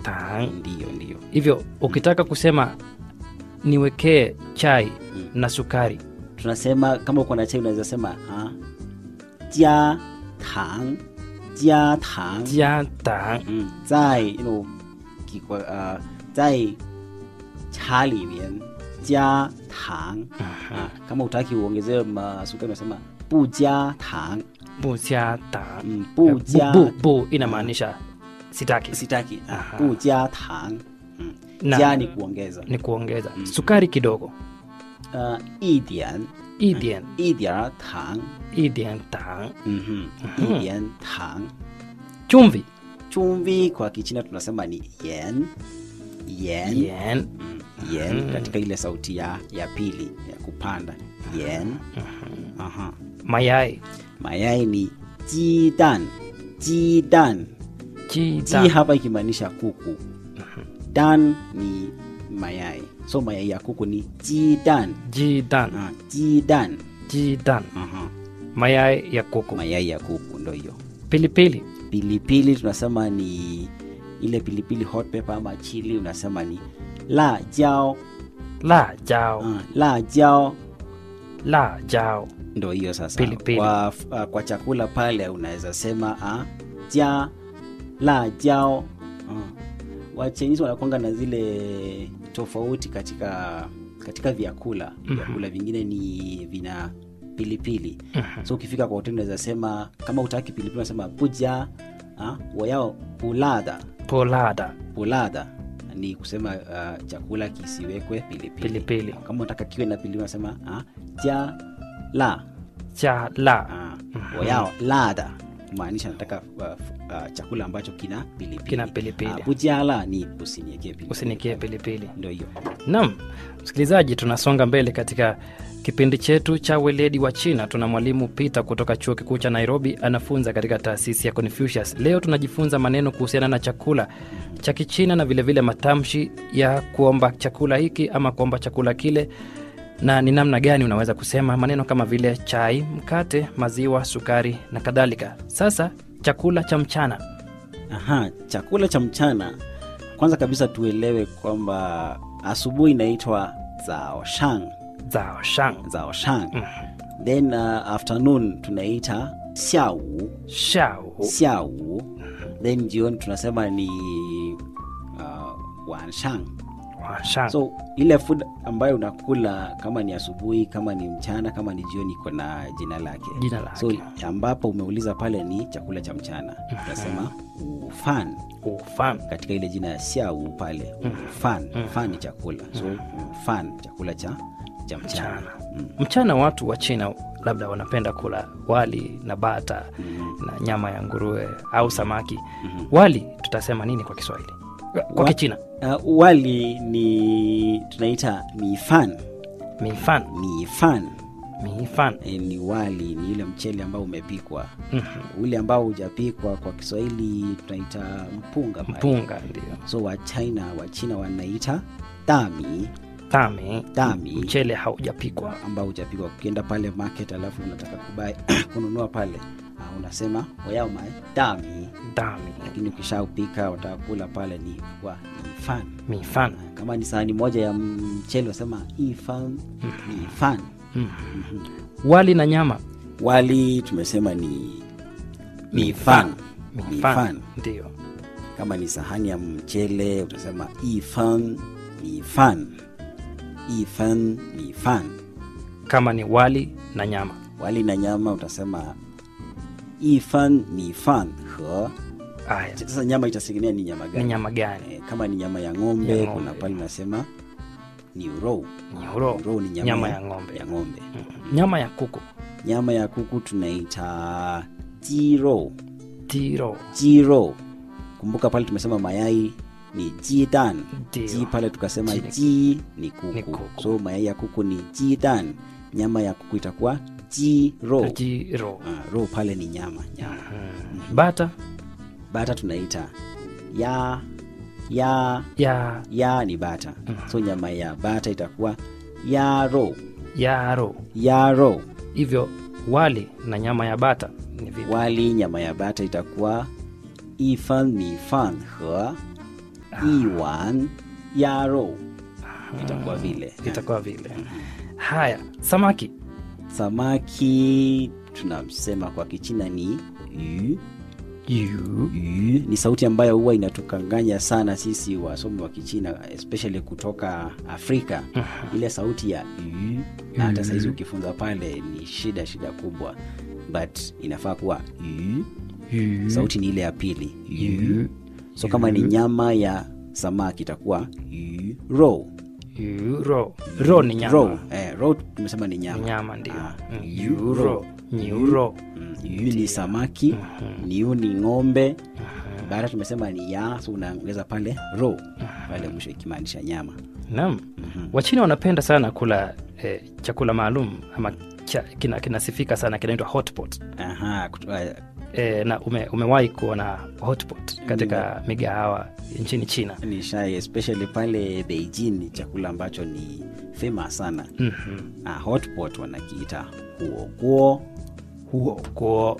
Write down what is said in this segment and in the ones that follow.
tang. Ndiyo, ndiyo. Hivyo ukitaka kusema niwekee chai Mm. na sukari, Tunasema kama uko na chai unaweza sema ah, jia tang, jia tang. jia tang. 嗯，在 you know 几个呃，在茶里面加糖啊。kama utaki uongezewe masukari unasema 不加糖， bu jia tang. 嗯，不加 bu, bu inamaanisha sitaki, sitaki ah, Aha. 不加糖，嗯， Na- 加ni kuongeza ni kuongeza sukari kidogo, 呃一点 idian 一点儿糖， idian tang. 嗯哼，一点糖。 Chumvi Chumvi kwa Kichina tunasema ni yen yen yen, Mm, yen katika ile sauti ya, ya pili ya kupanda yen Aha. mayai mayai ni jidan jidan ji jita hapa ikimaanisha kuku dan ni mayai so mayai ya kuku ni jidan jidan ah, jidan jidan Aha. mayai ya kuku mayai ya kuku ndo hiyo pilipili pilipili tunasema ni ile pilipili hot pepper ama chili unasema ni la jao la jao ah, la jao la jao ndo hiyo sasa Pilipili. Kwa, uh, kwa chakula pale unaweza sema ah, ja la jao uh. wachinisi wanakwanga na zile tofauti katika katika vyakula vyakula vingine ni vina pilipili so ukifika kwa hoteli unaweza sema kama utaki pilipili unasema puja ah, wayao pulada polada pulada ni kusema uh, chakula kisiwekwe pilipili pilipili kama unataka kiwe na pilipili unasema ah, ja la cha la Ah, wayao lada kumaanisha nataka uh, uh, chakula ambacho kina pilipili Kina pilipili. Ah, bujala ni usiniekee pilipili usinikie pilipili ndio hiyo Naam, msikilizaji, tunasonga mbele katika kipindi chetu cha weledi wa China. Tuna mwalimu Peter kutoka chuo kikuu cha Nairobi, anafunza katika taasisi ya Confucius. Leo tunajifunza maneno kuhusiana na chakula cha Kichina na vilevile vile matamshi ya kuomba chakula hiki ama kuomba chakula kile, na ni namna gani unaweza kusema maneno kama vile chai, mkate, maziwa, sukari na kadhalika. Sasa chakula cha mchana. Aha, chakula cha mchana kwanza kabisa tuelewe kwamba asubuhi inaitwa zao shang zao shang zao shang then uh, afternoon tunaita xiao shao xiao then jioni tunasema ni uh, wanshang wa shang so ile food ambayo unakula kama ni asubuhi kama ni mchana kama ni jioni iko na jina lake Jina lake. so ambapo umeuliza pale ni chakula cha mchana tunasema ufan ufan katika ile jina ya siau pale ufan fan ni chakula so ufan chakula cha cha mchana mchana mchana watu wa china labda wanapenda kula wali na bata na nyama ya nguruwe au samaki wali tutasema nini kwa kiswahili kwa Wa- kichina uh, wali ni tunaita mifan mifan mifan mifan e, ni wali ni ile mchele ambao umepikwa ule ambao hujapikwa kwa kiswahili tunaita mpunga pale. mpunga ndio so wa china wa china wanaita dami tami dami mchele haujapikwa ambao hujapikwa ukienda pale market alafu unataka kubai kununua pale uh, unasema wayao mae dami dami lakini ukishaupika wataka kula pale ni kwa ifan mifan kama ni sahani moja ya mchele wasema ifan ni ifan wali na nyama wali tumesema ni mifan mifan mifan ndio kama ni sahani ya mchele utasema ifan mifan ifan mifan kama ni wali na nyama wali na nyama utasema ifan mifan he aya sasa nyama itategemea ni nyama ni gani nyama gani Eh, kama ni nyama ya ng'ombe, Ya ng'ombe. kuna pale unasema ni row nyoro row ni nyama, nyama ya, ya ng'ombe ya ng'ombe. nyama ya kuku nyama ya kuku tunaita jiro tiro jiro kumbuka pale tumesema mayai ni jidan Ndio. ji pale tukasema Ji ni- ji ni kuku. ni kuku. so mayai ya kuku ni jidan nyama ya kuku itakuwa jiro jiro ah, ro pale ni nyama nyama bata bata tunaita ya ya ya ya ni bata so nyama ya bata itakuwa yaro yaro yaro hivyo wali na nyama ya bata ni vipi wali nyama ya bata itakuwa ifan mifan he iwan yaro itakuwa vile itakuwa vile haya samaki samaki tunasema kwa kichina ni yu yu yu ni sauti ambayo huwa inatukanganya sana sisi wasomi wa kichina especially kutoka afrika ile sauti ya yu na hata sahizi ukifunza pale ni shida shida kubwa but inafaa kuwa yu yu sauti ni ile ya pili yu yu so kama ni nyama ya samaki itakuwa yu ro yu ro ro ni nyama ro eh, ro tumesema ni nyama nyama ndio Ah, Mm, yu yu ro nyu ro Mm, yu ni samaki niu ni ng'ombe baada tumesema ni ya so unaongeza pale ro pale mwisho ikimaanisha nyama naam wachina wanapenda sana kula eh, chakula maalum ama cha, kina, kinasifika sana kinaitwa hotpot Aha, kutu- eh, e, na ume, umewahi kuona hotpot katika migahawa nchini china ni shai especially pale beijing ni chakula ambacho ni famous sana Mhm. ah, hotpot wanakiita huoguo huo kuo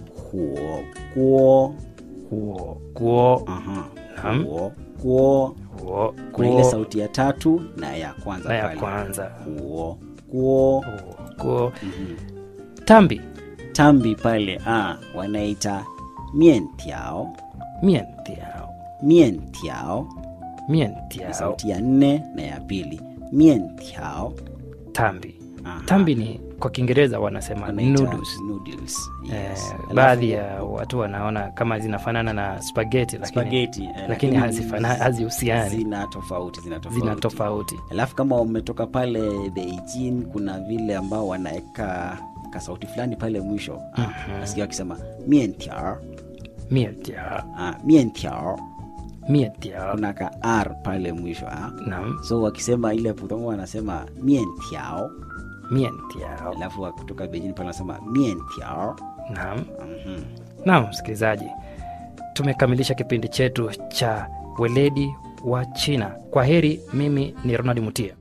huoguo huo kuo Aha, Naam. huoguo huo kuna ile kuo sauti ya tatu na ya kwanza na ya pale. kwanza huoguo huo kuo tambi tambi pale ah, wanaita mientiao mientiao mientiao ni mientiao sauti ya nne na ya pili mientiao tambi Aha. tambi ni kwa kiingereza wanasema Wanaita noodles noodles, Eh, yes. Alafu baadhi ya watu wanaona kama zinafanana na spaghetti lakini, spaghetti, eh, lakini hazifana- hazihusiani zina tofauti zina tofauti zina tofauti alafu kama umetoka pale beijing kuna vile ambao wanaweka kasauti fulani pale mwisho Mhm. nasikia wakisema mientiao mientiao ah, mientiao mientiao kuna ka r pale mwisho ah. naam so wakisema ile putongo wanasema mientiao mientiao alafu wa- kutoka beijing pale wanasema mientiao naam Mhm. naam msikilizaji tumekamilisha kipindi chetu cha weledi wa china kwa heri mimi ni ronald mutia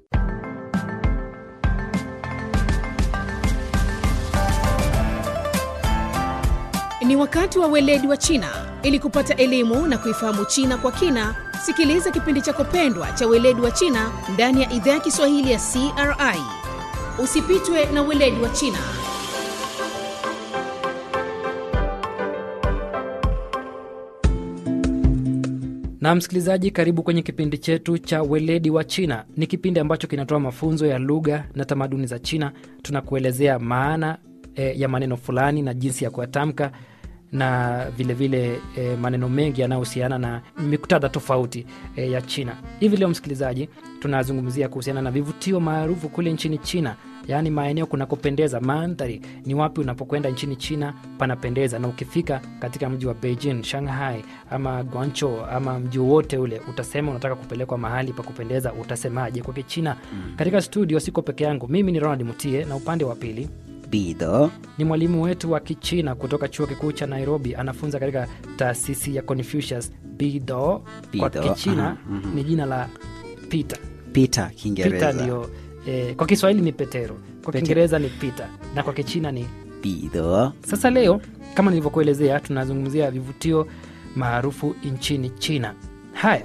Ni wakati wa weledi wa China. Ili kupata elimu na kuifahamu China kwa kina, sikiliza kipindi chako pendwa cha weledi wa China ndani ya idhaa ya Kiswahili ya CRI. Usipitwe na weledi wa China. na msikilizaji karibu kwenye kipindi chetu cha weledi wa china ni kipindi ambacho kinatoa mafunzo ya lugha na tamaduni za china tunakuelezea maana e, ya maneno fulani na jinsi ya kuyatamka na vilevile vile, e, maneno mengi yanayohusiana na miktadha tofauti e, ya china hivi leo msikilizaji tunazungumzia kuhusiana na vivutio maarufu kule nchini china yaani maeneo kunakopendeza mandhari ni wapi unapokwenda nchini china panapendeza na ukifika katika mji wa beijing shanghai ama guancho ama mji wowote ule utasema unataka kupelekwa mahali pa kupendeza utasemaje kwa kichina mm. katika studio siko peke yangu mimi ni ronald mutie na upande wa pili bido ni mwalimu wetu wa kichina kutoka chuo kikuu cha nairobi anafunza katika taasisi ya confucius bido kwa Bido, kichina aha, mhm. ni jina la peter pita Peter kiingereza ndio eh, kwa kiswahili ni petero kwa kiingereza ni peter na kwa kichina ni bido sasa leo kama nilivyokuelezea tunazungumzia vivutio maarufu nchini china haya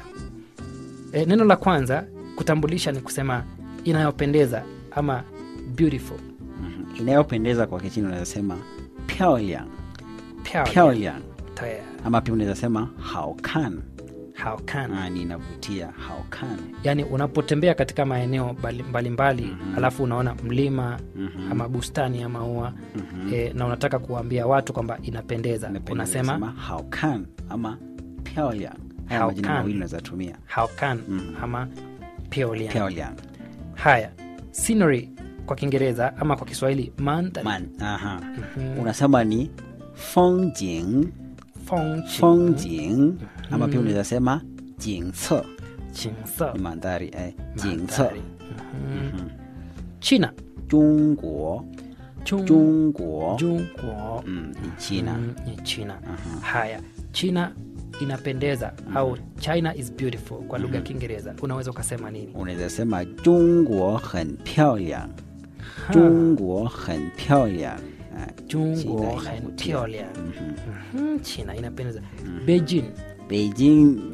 e, neno la kwanza kutambulisha ni kusema inayopendeza ama beautiful Mhm. inayopendeza kwa kichina unaweza sema pyoliang Pyao- pyoliang taya, ama pia unaweza sema haokan how can ah, ni inavutia haokan yaani unapotembea katika maeneo mbali- mbalimbali mm-hmm. alafu unaona mlima mm-hmm. ama bustani ya maua mm-hmm. e, na unataka kuwaambia watu kwamba inapendeza unasema haokan ama pyoliang haya majina Haokan. mawili unaweza tumia how can Mhm. ama pyoliang. pyoliang haya scenery kwa kiingereza ama kwa kiswahili mandhari man aha Mhm. unasema ni fongjing Fengqi, fongjing ama pia unaweza sema jingce Qingse, ni mandhari eh, jingce mandhari. Mhm. china jungguo Chung- jungguo Jungguo. mm, ni china Mm, ni china haya china inapendeza au china is beautiful kwa lugha ya kiingereza unaweza ukasema nini unaweza sema jungguo很漂亮中国很漂亮 Ah, Jungguo China 很 inavutia. 漂亮. Mhm, china inapendeza beijing Beijing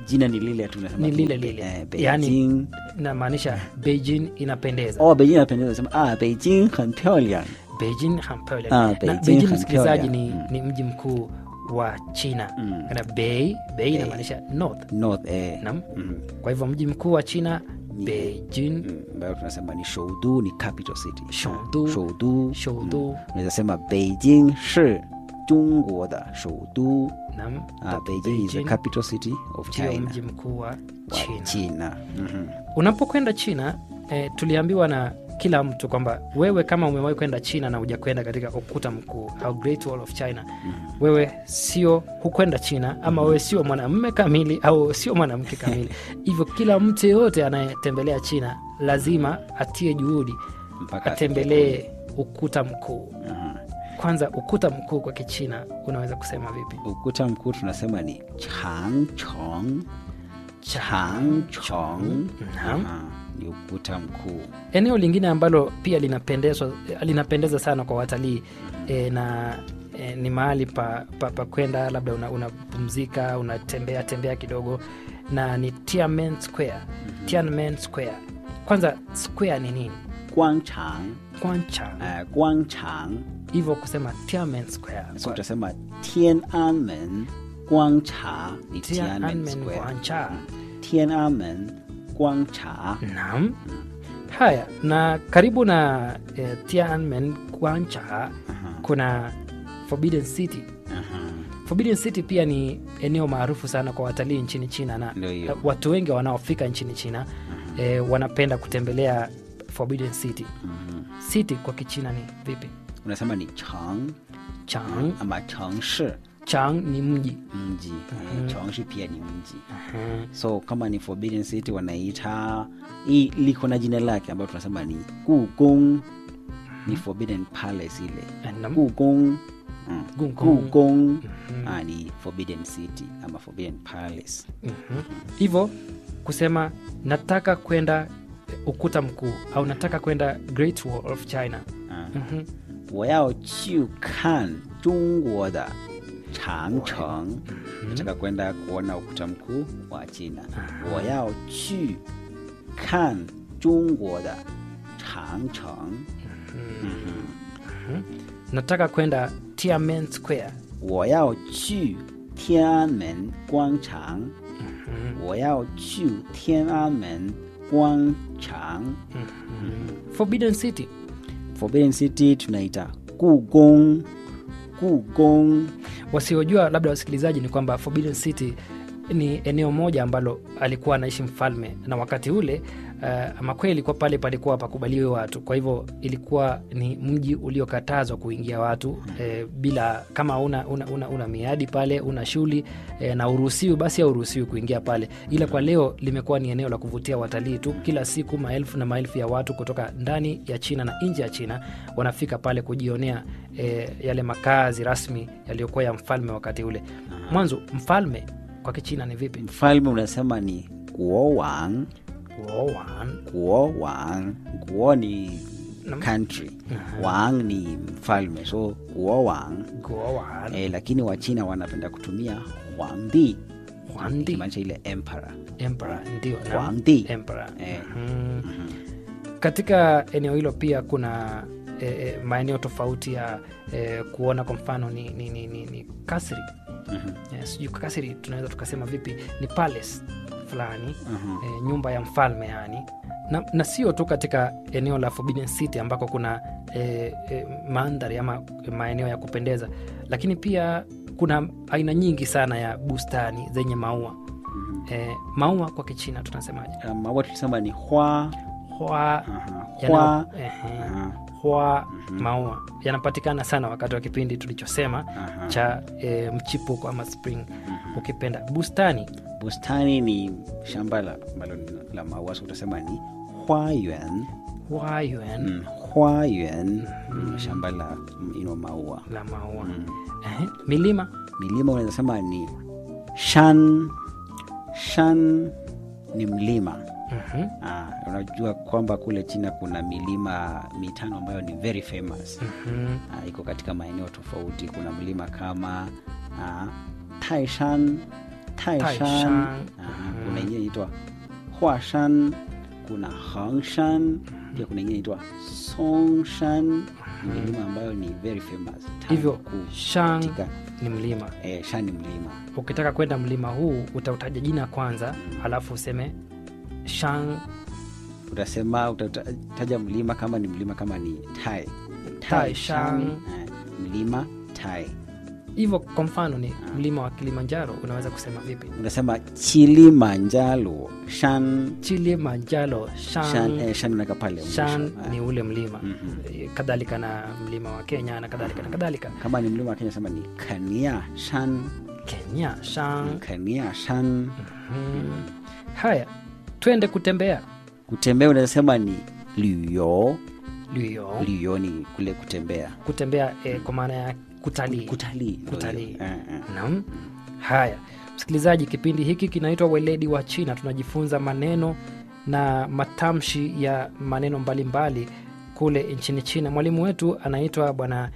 jina ni lile tu unasema Ni tu lile Be- lile. eh, Yaani- Beijing. inamaanisha beijing inapendeza oh beijing inapendeza sema ah beijing 很漂亮 beijing hampole Ah, na Beijing beijing hampole. msikilizaji ni, Mm. ni mji mkuu wa china Mm. na bei bei inamaanisha north north eh Naam. Mhm. kwa hivyo mji mkuu wa china Ni- beijing Mm, ambayo tunasema ni shoudu ni capital city Shoudu. shoudu Shoudu. unaweza sema beijing shi 中国的首都 nam ah, beijing is the capital city of ndio china mji mkuu wa wa china china Mhm. unapokwenda china eh, tuliambiwa na kila mtu kwamba wewe kama umewahi kwenda china na hujakwenda katika ukuta mkuu au great wall of china wewe sio hukwenda china ama wewe sio mwanamume kamili au sio mwanamke kamili hivyo kila mtu yeyote anayetembelea china lazima atie juhudi mpaka atembelee ukuta mkuu Mhm. kwanza ukuta mkuu kwa kichina unaweza kusema vipi ukuta mkuu tunasema ni changchong changchong Naam. Aha, ni ukuta mkuu eneo lingine ambalo pia linapendezwa linapendeza sana kwa watalii e, na e, ni mahali pa, pa, pa kwenda labda unapumzika una unatembea tembea kidogo na ni Tiananmen Square. Tiananmen Square. Kwanza square ni nini? guangchang Kwanchang. uh, guangchang Hivyo kusema Tiananmen Square. so utasema tiananmen guangcha ni tiananmen Tiananmen square Kwancha. tiananmen guangcha Naam. Haya, na karibu na e, Tiananmen Kwancha kuna Forbidden City. Aha. Forbidden City pia ni eneo maarufu sana kwa watalii nchini China na Ndio hiyo. eh, watu wengi wanaofika nchini China eh, wanapenda kutembelea Forbidden City. Mhm. City kwa Kichina ni vipi? unasema ni chang Chang. ama changshi Chang ni mji. mji Eh, changshi pia ni mji Mhm. so kama ni forbidden city wanaita hii liko na jina lake ambayo tunasema ni gugong ni forbidden palace ile Naam. gugong mm. Gugong. gugong ah, ni forbidden city ama forbidden palace Mhm. Hivyo kusema nataka kwenda ukuta mkuu au nataka kwenda Great Wall of China. ah. Mhm. 我要去看中国的长城 nataka kwenda kuona ukuta mkuu wa china 我要去看中国的长城 Nataka kwenda Tiananmen Square. 我要去天安门广场，我要去天安门广场。 Forbidden City. Forbidden City tunaita Gugong, Gugong. wasiojua labda wasikilizaji ni kwamba Forbidden City ni eneo moja ambalo alikuwa anaishi mfalme na wakati ule uh, ama kweli kwa pale palikuwa pakubaliwe watu kwa hivyo ilikuwa ni mji uliokatazwa kuingia watu eh, bila kama una, una, una, una miadi pale una shuli eh, na uruhusiwi basi hauruhusiwi kuingia pale ila kwa leo limekuwa ni eneo la kuvutia watalii tu kila siku maelfu na maelfu ya watu kutoka ndani ya china na nje ya china wanafika pale kujionea eh, yale makazi rasmi yaliyokuwa ya mfalme wakati ule mwanzo mfalme kwa kichina ni vipi Mfalme unasema ni Guowang, Wowan. Guowang. Guo ni country, Wang ni mfalme, so Guowang. Gowan. Eh, lakini Wachina wanapenda kutumia Huangdi, Huangdi. ikimaanisha ile emperor. Emperor, ndio naam. Huangdi. Emperor. Eh. Mhm. katika eneo hilo pia kuna e, e, maeneo tofauti ya e, kuona kwa mfano ni, ni, ni, ni, ni kasri Mhm. e, sijui kasri tunaweza tukasema vipi ni palace fulani Mhm. e, nyumba ya mfalme yani na, na sio tu katika eneo la Forbidden City ambako kuna e, e, mandhari ama maeneo ya kupendeza lakini pia kuna aina nyingi sana ya bustani zenye maua e, maua kwa kichina tunasemaje Uh, maua tulisema ni hua hua Aha, yana- hua ehe, Aha, hua maua yanapatikana sana wakati wa kipindi tulichosema aha. cha e, mchipuko ama spring ukipenda bustani bustani ni shamba la, ambalo ni la maua so utasema ni huayuan huayuan mm, huayuan mm, shamba la mm, ino maua la maua Ehe, milima milima unaweza sema ni shan shan ni mlima Mhm, ah, unajua kwamba kule china kuna milima mitano ambayo ni very famous mhm, ah, iko katika maeneo tofauti kuna mlima kama ah, taishan taishan Taishan. Aha, kuna ingine inaitwa huashan kuna hangshan pia kuna ingine inaitwa songshan ni milima ambayo ni very famous Tano hivyo kuu shang katika ni mlima eh, shan ni mlima ukitaka kwenda mlima huu utautaja jina kwanza alafu useme shang utasema utataja mlima kama ni mlima kama ni tai Taishan. eh, mlima tai hivyo kwa mfano ni mlima wa kilimanjaro unaweza kusema vipi unasema chilimanjaro shan chilimanjaro shan, shang, eh, shan unaweka pale shan mwisho. Eh, ni ule mlima Mhm. Eh, kadhalika na mlima wa kenya na kadhalika na kadhalika kama ni mlima wa kenya sema ni kania shan kenya shang kania shan mm. haya twende kutembea kutembea unaweza sema ni luyo luyo luyo ni kule kutembea kutembea eh, kwa maana ya kutalii kutalii ndio Kutalii. hiyo. Eh, eh. Naam. Haya, msikilizaji, kipindi hiki kinaitwa Weledi wa China. Tunajifunza maneno na matamshi ya maneno mbalimbali kule nchini China. Mwalimu wetu anaitwa Bwana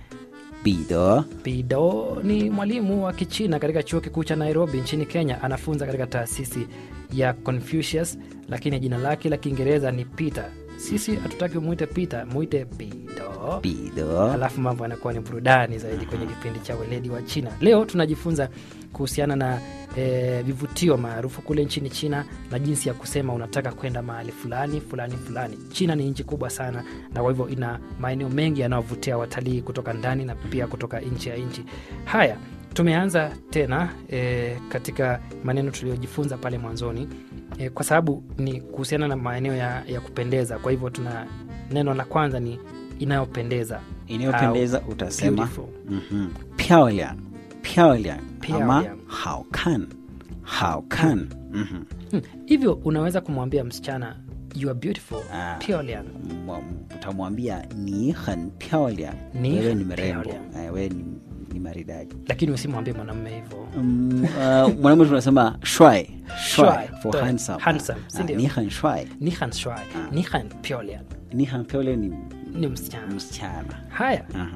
Bide Pido, ni mwalimu wa Kichina katika chuo kikuu cha Nairobi nchini Kenya. Anafunza katika taasisi ya Confucius, lakini jina lake la Kiingereza ni Peter. Sisi hatutaki umwite Peter, mwite Pido Bide alafu mambo yanakuwa ni burudani zaidi kwenye kipindi cha weledi wa china leo tunajifunza kuhusiana na eh, vivutio maarufu kule nchini china na jinsi ya kusema unataka kwenda mahali fulani fulani fulani china ni nchi kubwa sana na kwa hivyo ina maeneo mengi yanayovutia watalii kutoka ndani na pia kutoka nchi ya nchi haya tumeanza tena e, katika maneno tuliyojifunza pale mwanzoni e, kwa sababu ni kuhusiana na maeneo ya, ya kupendeza kwa hivyo tuna neno la kwanza ni inayopendeza inayopendeza Au utasema beautiful. mhm, 漂亮漂亮漂 ama 亮好看好看Mhm. Hmm, hivyo unaweza kumwambia msichana you are beautiful Ah. Pyongyang. Mwa- utamwambia ni很漂亮 Ni wewe 很 ni mrembo 漂亮 Eh, wewe ni, ni maridadi lakini usimwambie mwanamume hivyo Mm, uh, mwanamume tunasema shwai shwai Shuai, for ndio, handsome handsome, Ah, si ndio? ni很帅 ni han shwai ni han Pyongyang. ni很漂亮ni ni msichana msichana haya Aha.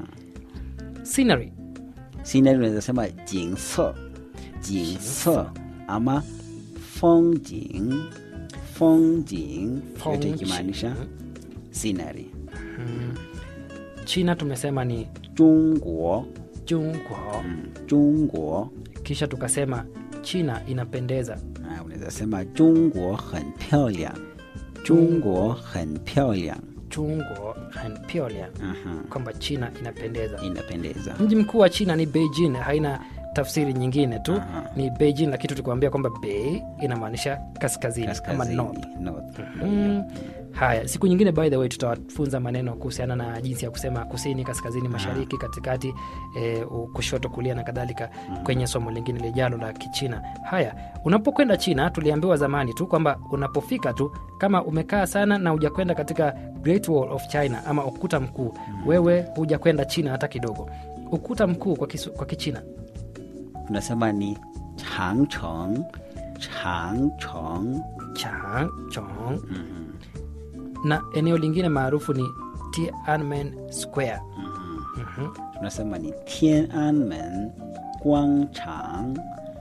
scenery scenery unaweza sema 景色景色 ama 风景风景yote ikimaanisha scenery china tumesema ni 中国 jungwo mm, 中国 kisha tukasema china inapendeza Ah, unaweza sema 中国很漂亮中国很漂亮 jungwo han Pyongyang. Aha, kwamba china inapendeza inapendeza mji mkuu wa china ni beijing haina tafsiri nyingine tu Aha. ni beijing lakini tulikwambia kwamba bei inamaanisha kaskazini, ama kaskazini north north Mm. haya siku nyingine by the way tutawafunza maneno kuhusiana na jinsi ya kusema kusini kaskazini mashariki katikati e, kushoto kulia na kadhalika kwenye somo lingine lijalo la kichina haya unapokwenda china tuliambiwa zamani tu kwamba unapofika tu kama umekaa sana na hujakwenda katika great wall of china ama ukuta mkuu wewe hujakwenda china hata kidogo ukuta mkuu kwa, kisu, kwa kichina tunasema ni changcheng changcheng changchong na eneo lingine maarufu ni tiananmen square Mhm. tunasema ni tiananmen guangchang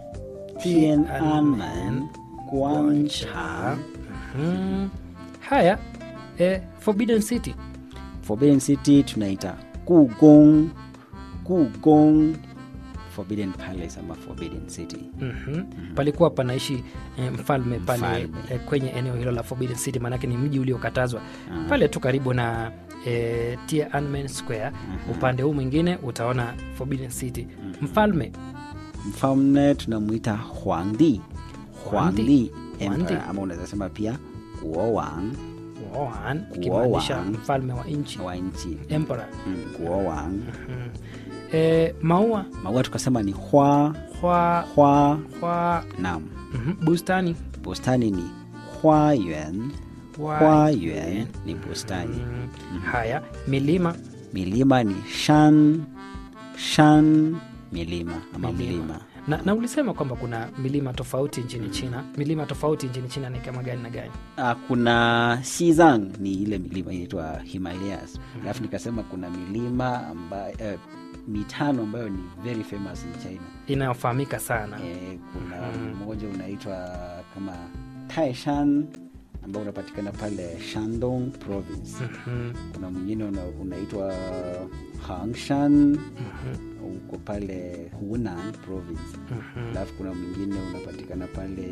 tiananmen guangchang Mhm. haya eh, forbidden city forbidden city tunaita gugong gugong forbidden palace ama forbidden city Mhm. palikuwa panaishi eh, mfalme pale Mfalme. eh, kwenye eneo hilo la forbidden city maanake ni mji uliokatazwa pale tu karibu na eh, tiananmen square upande huu mwingine utaona forbidden city mfalme mfalme tunamwita huangdi Huangdi. huangdi Huangdi. emperor ama unaweza sema pia guowang Wuhan, ikimaanisha Wuhan. mfalme wa nchi wa nchi emperor mm, guowang Mhm. eh, maua maua tukasema ni hua hwa, hua hwa, nam mhm, bustani bustani ni huayuan hwa- huayuan ni bustani Mm, haya milima milima ni shan shan milima ama Milima. milima na, na ulisema kwamba kuna milima tofauti nchini china milima tofauti nchini china ni kama gani na gani Ah, kuna Xizang ni ile milima inaitwa Himalayas. Alafu nikasema kuna milima ambayo eh, mitano ambayo ni very famous in China. inayofahamika sana Eh, kuna Mhm. mmoja unaitwa kama Taishan ambao unapatikana pale Shandong province. Mhm, Kuna mwingine una, unaitwa Hangshan mhm, uko pale Hunan province. mhm. Alafu kuna mwingine unapatikana pale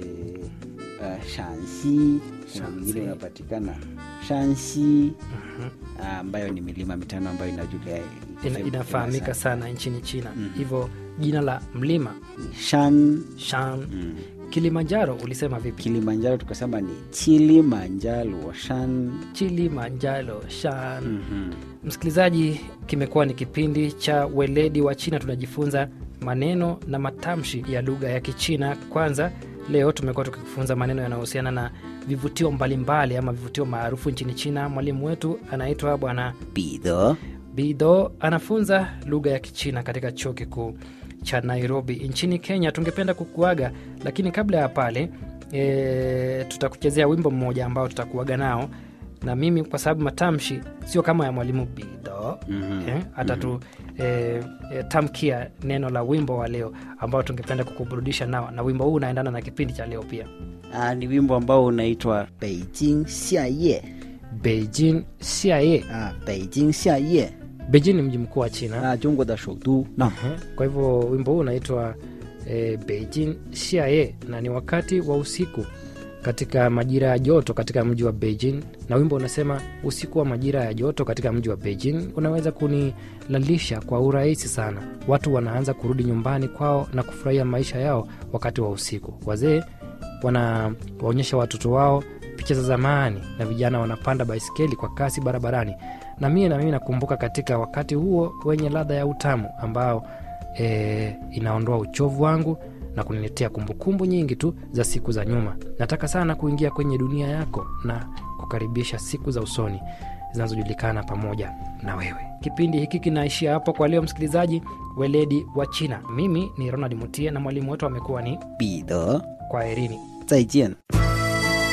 uh, Shanxi, kuna mwingine Shanxi. unapatikana Shanxi Mhm. ah, ambayo ni milima mitano ambayo inajulia Ina, inafahamika sana nchini China Mhm. hivyo jina la mlima Shan Shan mm. Kilimanjaro ulisema vipi? Kilimanjaro tukasema ni Kilimanjaro Shan Kilimanjaro Shan. Mhm. Msikilizaji, kimekuwa ni kipindi cha weledi wa China. Tunajifunza maneno na matamshi ya lugha ya Kichina. Kwanza leo tumekuwa tukifunza maneno yanayohusiana na vivutio mbalimbali ama vivutio maarufu nchini China. Mwalimu wetu anaitwa Bwana Bidho Bido, anafunza lugha ya Kichina katika chuo kikuu cha Nairobi nchini Kenya. Tungependa kukuaga, lakini kabla ya pale e, tutakuchezea wimbo mmoja ambao tutakuaga nao na mimi, kwa sababu matamshi sio kama ya mwalimu Bido Mhm. eh, atatu e, e, tamkia neno la wimbo wa leo ambao tungependa kukuburudisha nao, na wimbo huu unaendana na kipindi cha leo pia. Ah, ni wimbo ambao unaitwa Beijing Xiaye. Beijing Xiaye. Ah, Beijing Xiaye. Beijing ni mji mkuu wa China. Ah, Jungwa da shoudu. Na. Ehe, Kwa hivyo wimbo huu unaitwa e, Beijing Xiaye na ni wakati wa usiku katika majira ya joto katika mji wa Beijing, na wimbo unasema usiku wa majira ya joto katika mji wa Beijing unaweza kunilalisha kwa urahisi sana. Watu wanaanza kurudi nyumbani kwao na kufurahia maisha yao wakati wa usiku. Wazee wanawaonyesha watoto wao picha za zamani na vijana wanapanda baisikeli kwa kasi barabarani, na mie na mimi nakumbuka katika wakati huo wenye ladha ya utamu ambao e, inaondoa uchovu wangu na kuniletea kumbukumbu nyingi tu za siku za nyuma. Nataka sana kuingia kwenye dunia yako na kukaribisha siku za usoni zinazojulikana pamoja na wewe. Kipindi hiki kinaishia hapo kwa leo, msikilizaji. Weledi wa China, mimi ni Ronald Mutie na mwalimu wetu amekuwa ni Bidho. Kwaherini. 再见。